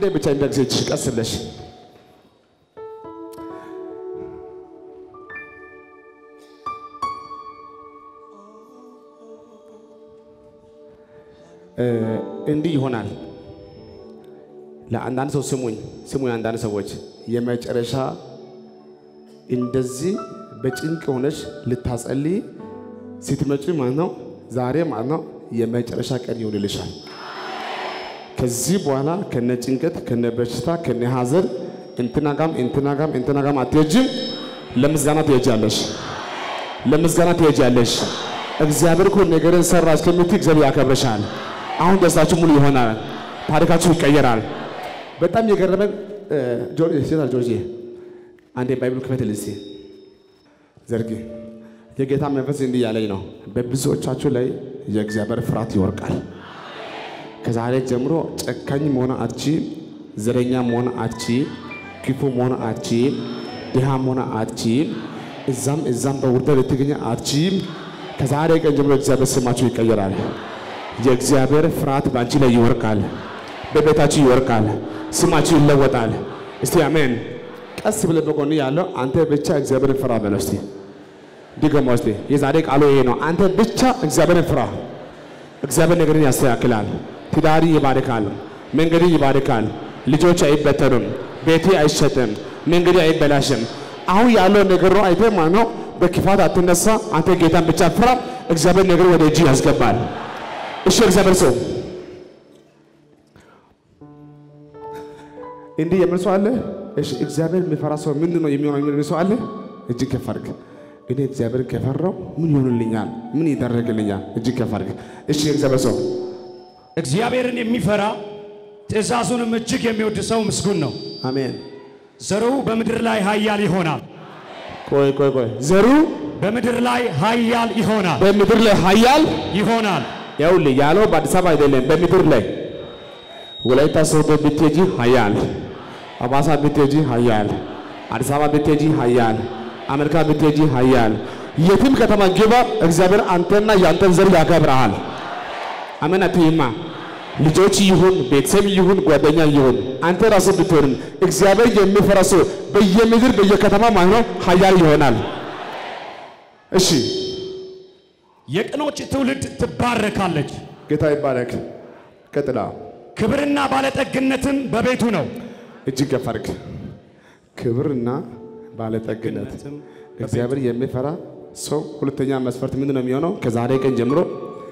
ብቻ እንደግዜች ቀስ ብለሽ እንዲህ ይሆናል። ለአንዳንድ ሰው ስሙኝ ስሙኝ፣ አንዳንድ ሰዎች የመጨረሻ እንደዚህ በጭንቅ ሆነሽ ልታጸልይ ስትመጪ ማለት ነው ዛሬ ማለት ነው የመጨረሻ ቀን ይሆንልሻል። ከዚህ በኋላ ከነ ጭንቀት ከነ በሽታ ከነ ሐዘን እንትና ጋም እንትና ጋም እንትና ጋም አትሄጂም። ለምስጋና ትሄጃለሽ፣ ለምስጋና ትሄጃለሽ። እግዚአብሔር እኮ ነገርን ሰራ እስከምትይ እግዚአብሔር ያከብረሻል። አሁን ደስታችሁ ሙሉ ይሆናል፣ ታሪካችሁ ይቀየራል። በጣም የገረመን ጆርጅ ሴታል ጆርጅ አንዴ ባይብሉ ክፈትልኝ እስቲ ዘርጊ። የጌታ መንፈስ እንዲህ ያለኝ ነው፣ በብዙዎቻችሁ ላይ የእግዚአብሔር ፍርሃት ይወርቃል። ከዛሬ ጀምሮ ጨካኝ መሆን አትችይም፣ ዘረኛ መሆን አትችይም፣ ክፉ መሆን አትችይም፣ ድሃ መሆን አትችይም፣ እዛም እዛም በውርደት ልትገኝ አትችይም። ከዛሬ ቀን ጀምሮ እግዚአብሔር ስማችሁ ይቀየራል። የእግዚአብሔር ፍርሃት በአንቺ ላይ ይወርቃል፣ በቤታችሁ ይወርቃል፣ ስማችሁ ይለወጣል። እስቲ አሜን። ቀስ ብለህ በጎን ያለው አንተ ብቻ እግዚአብሔርን ፍራ በለው እስቲ ድገሞ እስቲ። የዛሬ ቃሉ ይሄ ነው። አንተ ብቻ እግዚአብሔርን ፍራ። እግዚአብሔር ነገርን ያስተካክላል። ትዳሪ ይባርካል፣ መንገድ ይባርካል፣ ልጆች አይበተኑም፣ ቤቴ አይሸጥም፣ መንገድ አይበላሽም። አሁን ያለው ነገር ነው። አይተህ ማለት ነው። በክፋት አትነሳ። አንተ ጌታን ብቻ ፍራ። እግዚአብሔር ነገር ወደ እጅ ያስገባል። እሺ እግዚአብሔር ሰው እንዲህ የሚል ሰው አለ። እሺ እግዚአብሔር የሚፈራ ሰው ምንድን ነው የሚሆነው የሚል ሰው አለ። እጅግ ከፍ አድርግ። እኔ እግዚአብሔር ከፈራው ምን ይሆንልኛል? ምን ይደረግልኛል? እጅግ ከፍ አድርግ። እሺ እግዚአብሔር ሰው እግዚአብሔርን የሚፈራ ትእዛዙንም እጅግ የሚወድ ሰው ምስጉን ነው። አሜን። ዘሩ በምድር ላይ ኃያል ይሆናል። ቆይ ቆይ ቆይ ዘሩ በምድር ላይ ኃያል ይሆናል በምድር ላይ ኃያል ይሆናል። ይኸውልህ ያለው በአዲስ አበባ አይደለም፣ በምድር ላይ ወላይታ ሶዶ ብትሄጂ ኃያል፣ አባሳ ብትሄጂ ኃያል፣ አዲስ አበባ ብትሄጂ ኃያል፣ አሜሪካ ብትሄጂ ኃያል፣ የትም ከተማ ግባ፣ እግዚአብሔር አንተና ያንተን ዘር ያከብረሃል። አሜን አትይማ። ልጆች ይሁን ቤተሰብ ይሁን ጓደኛ ይሁን አንተ ራስህ ብትሆንም እግዚአብሔር የሚፈራ ሰው በየምድር በየከተማ ማለት ነው ኃያል ይሆናል። እሺ የቅኖች ትውልድ ትባረካለች። ጌታ ይባረክ። ቀጥላ ክብርና ባለጠግነትም በቤቱ ነው። እጅግ ከፍ አድርግ። ክብርና ባለጠግነት እግዚአብሔር የሚፈራ ሰው ሁለተኛ መስፈርት ምንድን ነው የሚሆነው? ከዛሬ ቀን ጀምሮ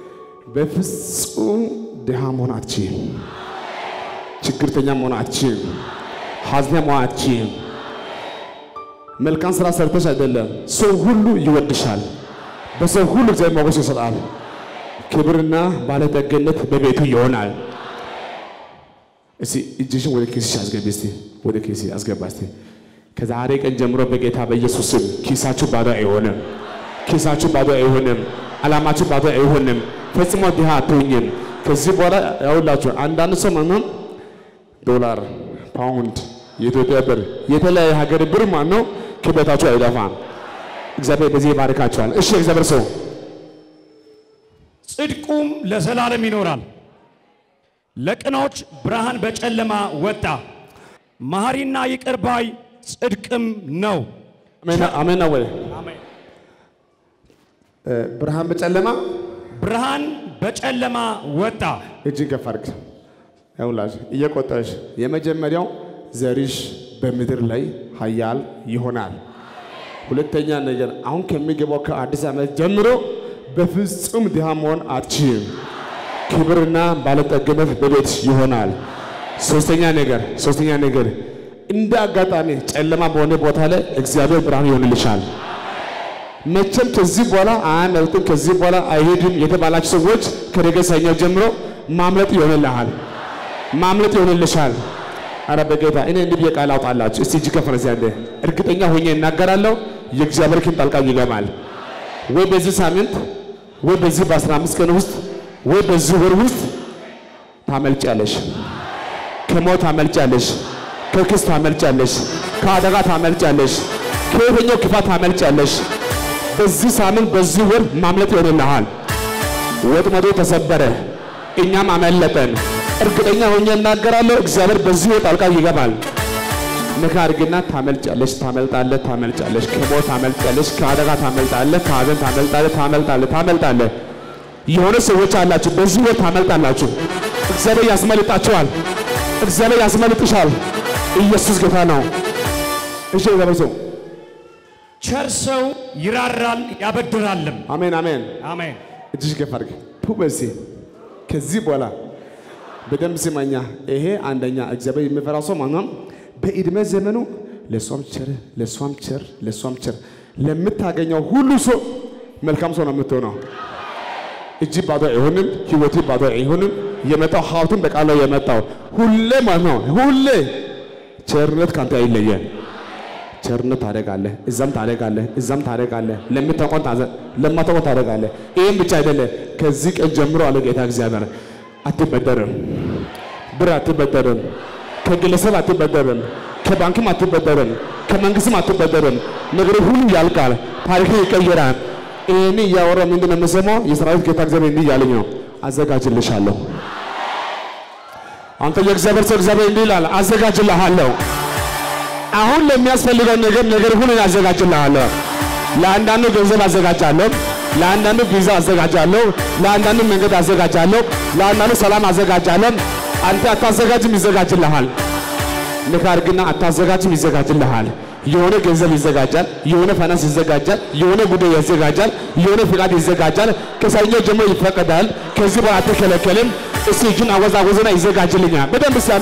በፍጹም ድሃ መሆን አትችይም። ችግርተኛ መሆን አትችይም። ሐዘኛ መሆን አትችይም። መልካም ስራ ሰርተሽ አይደለም፣ ሰው ሁሉ ይወድሻል። በሰው ሁሉ እግዚአብሔር ሞገስ ይሰጣል። ክብርና ባለጠግነት በቤቱ ይሆናል። እስቲ እጅሽን ወደ ኪስሽ አስገቢ። እስቲ ወደ ኪስ አስገባ። እስቲ ከዛሬ ቀን ጀምሮ በጌታ በኢየሱስ ስም ኪሳችሁ ባዶ አይሆንም። ኪሳችሁ ባዶ አይሆንም። ዓላማችሁ ባዶ አይሆንም። ፈጽሞ ድሃ አትሆኝም። ከዚህ በኋላ ያውላችሁ አንዳንድ ሰው ማነው ዶላር፣ ፓውንድ፣ የኢትዮጵያ ብር፣ የተለያየ ሀገር ብር ማነው ከቤታችሁ አይጠፋም። እግዚአብሔር በዚህ ይባርካቸዋል። እሺ እግዚአብሔር ሰው ጽድቁም ለዘላለም ይኖራል። ለቅኖች ብርሃን በጨለማ ወጣ። መሐሪና ይቅር ባይ ጽድቅም ነው። አሜን አሜን ነው ወይ? ብርሃን በጨለማ ብርሃን በጨለማ ወጣ። እጅን ከፍ አድርግ። ያውላሽ እየቆጠረሽ የመጀመሪያው ዘርሽ በምድር ላይ ኃያል ይሆናል። ሁለተኛ ነገር አሁን ከሚገባው ከአዲስ ዓመት ጀምሮ በፍጹም ድሃ መሆን አትችይም። ክብርና ባለጠግነት በቤት ይሆናል። ሶስተኛ ነገር ሶስተኛ ነገር እንደ አጋጣሚ ጨለማ በሆነ ቦታ ላይ እግዚአብሔር ብርሃን ይሆንልሻል። መቼም ከዚህ በኋላ አያመልጥም፣ ከዚህ በኋላ አይሄድም የተባላችሁ ሰዎች ከነገ ሰኞ ጀምሮ ማምለጥ ይሆንልሃል፣ ማምለጥ ይሆንልሻል። አረ በጌታ እኔ እንዲህ ብዬ ቃል አውጣላችሁ። እስቲ እጅ ከፍ ያለ እርግጠኛ ሆኜ እናገራለሁ። የእግዚአብሔር ኪን ጣልቃ ይገባል ወይ በዚህ ሳምንት ወይ በዚህ በአስራ አምስት ቀን ውስጥ ወይ በዚህ ወር ውስጥ ታመልጫለሽ። ከሞት ታመልጫለሽ፣ ከክስ ታመልጫለሽ፣ ከአደጋ ታመልጫለሽ፣ ከየትኛው ክፋት ታመልጫለሽ። በዚህ ሳምንት በዚህ ወር ማምለጥ ይሆንልሃል። ወጥመዱ ተሰበረ፣ እኛም አመለጠን። እርግጠኛ ሆኜ እናገራለሁ፣ እግዚአብሔር በዚህ ሕይወት ጣልቃ ይገባል። ነካ አድርግና ታመልጫለሽ፣ ታመልጣለህ፣ ታመልጫለሽ፣ ከሞት ታመልጫለሽ፣ ከአደጋ ታመልጣለህ፣ ከሀዘን ታመልጣለህ፣ ታመልጣለህ፣ ታመልጣለህ። የሆነ ሰዎች አላችሁ፣ በዚህ ሕይወት ታመልጣላችሁ። እግዚአብሔር ያስመልጣችኋል። እግዚአብሔር ያስመልጥሻል። ኢየሱስ ጌታ ነው። እሺ እግዚአብሔር ሰው ቸር ሰው ይራራል ያበድራልም። አሜን አሜን። አሜን። እጅሽ ከፍ አድርግ ቱ በሲ ከዚህ በኋላ በደንብ ስማኛ። ይሄ አንደኛ እግዚአብሔር የሚፈራ ሰው ማንም በዕድሜ ዘመኑ ለእሷም ቸር ለእሷም ቸር ለእሷም ቸር ለምታገኘው ሁሉ ሰው መልካም ሰው ነው የምትሆነው። እጅ ባዶ አይሆንም፣ ህይወት ባዶ አይሆንም። የመጣው ሀብቱን በቃል ነው የመጣው ሁሌ ማለት ነው። ሁሌ ቸርነት ካንተ አይለየም። ቸርነት ታደርጋለህ፣ እዛም ታደርጋለህ፣ እዛም ታደርጋለህ፣ ለምታውቀው ታዘ- ለማታውቀው ታደርጋለህ። ይህም ብቻ አይደለም። ከዚህ ቀን ጀምሮ አለ ጌታ እግዚአብሔር አትበደርም፣ ብር አትበደርም፣ ከግለሰብ አትበደርም፣ ከባንክም አትበደርም፣ ከመንግስትም አትበደርም። ነገር ሁሉ ያልቃል፣ ታሪክ ይቀየራል። ይህን እያወራ ምንድን ነው የምሰማው? የሰራዊት ጌታ እግዚአብሔር እንዲህ እያለኝ ነው፣ አዘጋጅልሻለሁ። አንተ የእግዚአብሔር ሰው እግዚአብሔር እንዲህ ይላል፣ አዘጋጅልሃለሁ አሁን ለሚያስፈልገው ነገር ነገር ሁሉ አዘጋጅልሃለሁ። ለአንዳንዱ ገንዘብ አዘጋጃለሁ፣ ለአንዳንዱ ቪዛ አዘጋጃለሁ፣ ለአንዳንዱ መንገድ አዘጋጃለሁ፣ ለአንዳንዱ ሰላም አዘጋጃለሁ። አንተ አታዘጋጅም፣ ይዘጋጅልሃል። ንካር ግና አታዘጋጅም፣ ይዘጋጅልሃል። የሆነ ገንዘብ ይዘጋጃል፣ የሆነ ፋይናንስ ይዘጋጃል፣ የሆነ ጉዳይ ይዘጋጃል፣ የሆነ ፍቃድ ይዘጋጃል። ከሰኞ ጀምሮ ይፈቀዳል። ከዚህ በኋላ አትከለከልም። እስቲ እጅን አወዛወዝና ይዘጋጅልኛል። በደንብ ሳሜ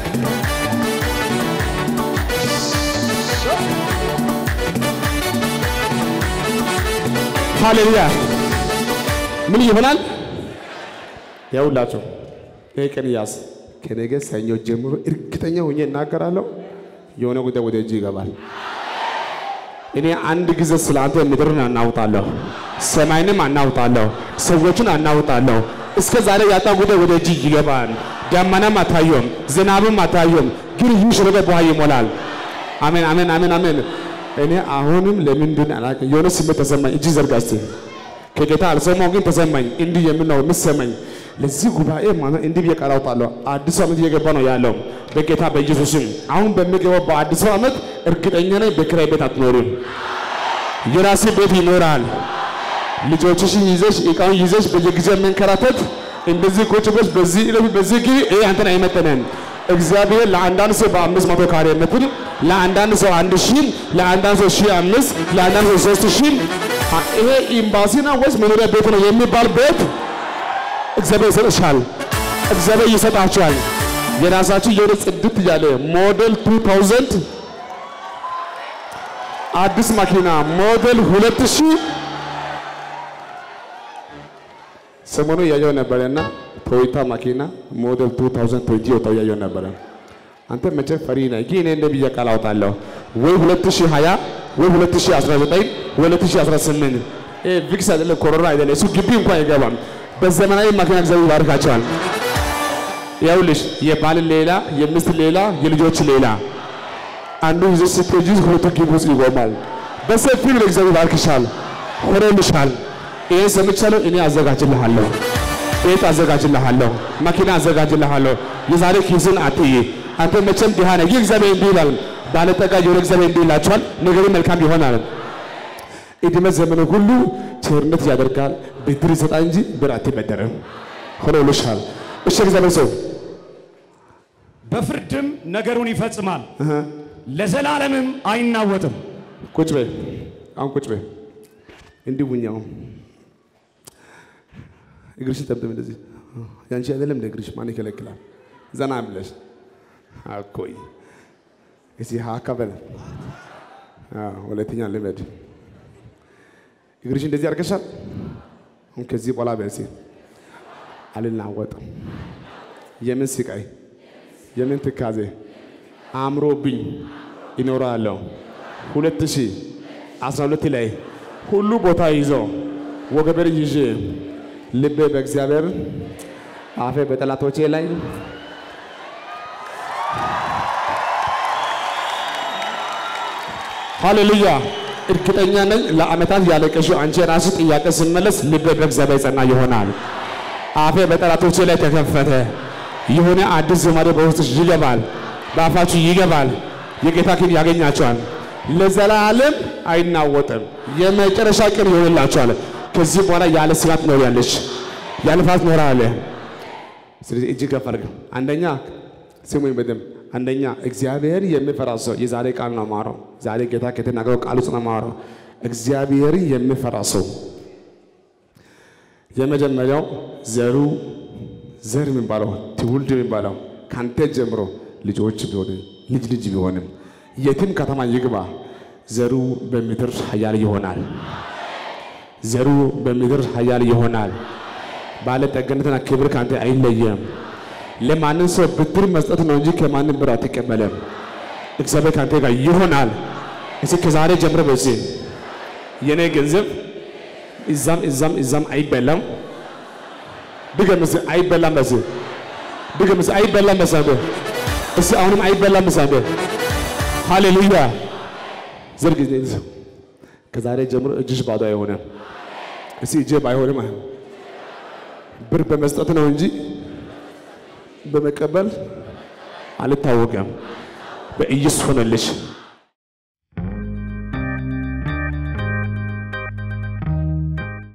ሃሌሉያ ምን ይሆናል? ያውላቸው ይህ ቀን ያዝ። ከነገ ሰኞ ጀምሮ እርግጠኛ ሆኜ እናገራለሁ፣ የሆነ ጉዳይ ወደ እጅ ይገባል። እኔ አንድ ጊዜ ስለ አንተ ምድርን አናውጣለሁ፣ ሰማይንም አናውጣለሁ፣ ሰዎችን አናውጣለሁ። እስከ ዛሬ ያጣ ጉዳይ ወደ እጅ ይገባል። ደመናም አታየም፣ ዝናብም አታየም፣ ግን ይህ ሸለቆ በውሃ ይሞላል። አሜን አሜን አሜን አሜን። እኔ አሁንም ለምንድን አላውቅም፣ የሆነ ስሜት ተሰማኝ። እጅ ዘርጋ እስቲ። ከጌታ አልሰማው ግን ተሰማኝ። እንዲህ የምን ነው የምትሰማኝ? ለዚህ ጉባኤ ማለት እንዲህ ብዬ ቃል አውጣለሁ። አዲሱ ዓመት እየገባ ነው ያለው በጌታ በኢየሱስም። አሁን በሚገባው በአዲሱ ዓመት እርግጠኛ ነኝ በኪራይ ቤት አትኖሪም፣ የራሴ ቤት ይኖራል። ልጆችሽን ይዘሽ እቃውን ይዘሽ በየጊዜው መንከራተት እንደዚህ ቁጭ ብለሽ በዚህ ዕለት በዚህ ጊዜ ይሄ አንተን አይመጥንም። እግዚአብሔር ለአንዳንድ ሰው በአምስት መቶ ካሬ ሜትር ለአንዳንድ ሰው አንድ ሺህ ለአንዳንድ ሰው ሺህ አምስት ለአንዳንድ ሰው ሶስት ሺህ ይሄ ኤምባሲ ነው ወይስ መኖሪያ ቤት ነው የሚባል ቤት እግዚአብሔር ይሰጥሻል። እግዚአብሔር ይሰጣችኋል። የራሳችሁ የሆነ ጽድት ያለ ሞዴል 2000 አዲስ መኪና ሞዴል 2000 ሰሞኑ እያየው ነበረና ቶዮታ መኪና ሞዴል 2020 ወጣው እያየው ነበረ። አንተ መቼ ፈሪ ነህ? ግን እኔ እንደ ብዬ ቃል አውጣለሁ ወይ 2020 ወይ 2019 ወይ 2018 ይሄ ቪክስ አይደለም ኮሮና አይደለም እሱ ግቢ እንኳን አይገባም። በዘመናዊ መኪና እግዚአብሔር ይባርካቸዋል። ይኸውልሽ የባል ሌላ የሚስት ሌላ የልጆች ሌላ አንዱ ይዞ ስትሄጂ ሁለቱ ግቢ ውስጥ ይቆማል። በሰፊው ለእግዚአብሔር ይባርክሻል፣ ሆኖልሻል። ይሄን ሰምቻለሁ። እኔ አዘጋጅልሃለሁ፣ ቤት አዘጋጅልሃለሁ፣ መኪና አዘጋጅልሃለሁ። የዛሬ ኪስን አትይ። አንተ መቼም ድሃ ነህ። ይህ እግዚአብሔር እንዲህ ይላል፣ ባለጠጋ የሆነ እግዚአብሔር እንዲህ ይላችኋል፣ ነገሩ መልካም ይሆናል። ዕድሜ ዘመኑ ሁሉ ቸርነት ያደርጋል፣ ብድር ይሰጣል እንጂ ብር አትበደርም። ሆኖልሻል። እሺ እግዚአብሔር ሰው በፍርድም ነገሩን ይፈጽማል፣ ለዘላለምም አይናወጥም። ቁጭ በይ፣ አሁን ቁጭ በይ። እንዲህ ቡኛው እግርሽን ጠምጥም። እንደዚህ ያንቺ አይደለም እንደ እግርሽ ማን ይከለክላል? ዘና ብለሽ አኮይ እዚህ ሀካ በለ ሁለተኛ ልመድ። እግርሽ እንደዚህ አድርገሻል። አሁን ከዚህ በኋላ በሲ አልናወጥም። የምን ስቃይ የምን ትካዜ አምሮብኝ ይኖራለሁ። ሁለት ሺህ አስራ ሁለት ላይ ሁሉ ቦታ ይዞ ወገበር ይዤ ልቤ በእግዚአብሔር አፌ በጠላቶቼ ላይ ሃሌሉያ። እርግጠኛ ነኝ ለዓመታት ያለቀሽው አንቺ የራስሽ ጥያቄ ስመለስ ልቤ በእግዚአብሔር ጸና ይሆናል። አፌ በጠላቶቼ ላይ ተከፈተ። የሆነ አዲስ ዝማሬ በውስጥሽ ይገባል፣ በአፋችሁ ይገባል። የጌታ ክብር ያገኛቸዋል። ለዘላለም አይናወጥም። የመጨረሻ ቀን ይሆንላቸዋል። ከዚህ በኋላ ያለ ስጋት ትኖሪያለሽ፣ ያለ ፍርሃት ትኖራለህ። ስለዚህ እጅግ ከፍ አድርገው። አንደኛ ስሙኝ በደንብ አንደኛ እግዚአብሔር የሚፈራ ሰው የዛሬ ቃል ነው ማረው። ዛሬ ጌታ ከተናገረው ቃል ውስጥ ነው ማረው። እግዚአብሔር የሚፈራ ሰው የመጀመሪያው ዘሩ ዘር የሚባለው ትውልድ የሚባለው ካንተ ጀምሮ ልጆች ቢሆንም ልጅ ልጅ ቢሆንም የትም ከተማ ይግባ ዘሩ በምድር ኃያል ይሆናል። ዘሩ በምድር ኃያል ይሆናል። ባለጠግነትና ክብር ካንተ አይለየም። ለማንም ሰው ብድር መስጠት ነው እንጂ ከማንም ብር አትቀበለም። እግዚአብሔር ካንተ ጋር ይሆናል። እስኪ ከዛሬ ጀምሮ በዚህ የኔ ገንዘብ እዛም እዛም እዛም አይበላም። ድገምስ፣ አይበላም። በዚህ ድገምስ፣ አይበላም። በሳበ እስ አሁንም አይበላም። በሳበ ሃሌሉያ። ዘርግ ከዛሬ ጀምሮ እጅሽ ባዶ አይሆንም። እስኪ እጄ ባይሆንም ብር በመስጠት ነው እንጂ በመቀበል አልታወቀም። በኢየሱስ ሆነልሽ።